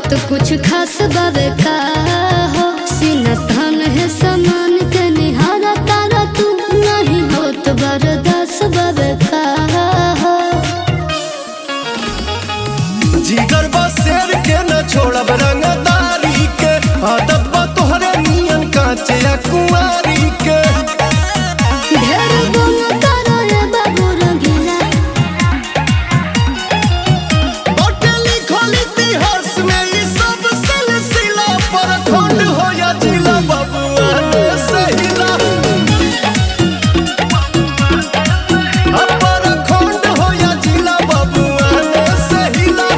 बात कुछ खास बावे का हो सीना थान है समान के निहारा तारा तू नहीं हो तो बरदास बावे का हो जिगर बा शेर के न छोड़ब रंगदारी के आदत बा तोहरे नियन कांचे या कुंवारी के ढेर गुण करो रे बाबू रंगीला बाटे लिखल इतिहास में ई सब सिलसिला पर खंड हो या जिला बबुआ ने सहिला अपर खंड हो या जिला बबुआ ने सहिला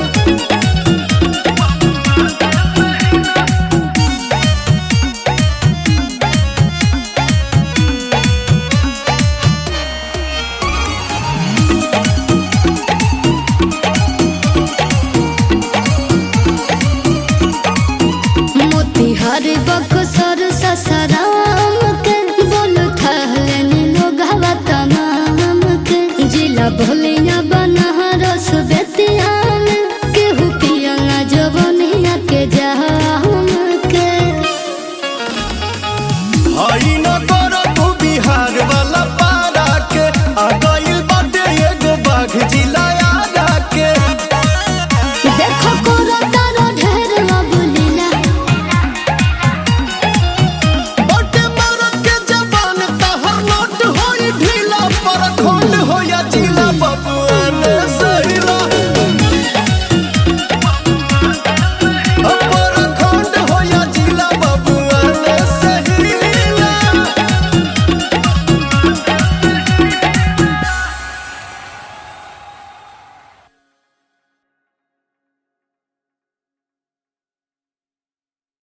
मोतिहार बक्सर ससराम के बोल थहले लोग हवा तमाम के जिला भोल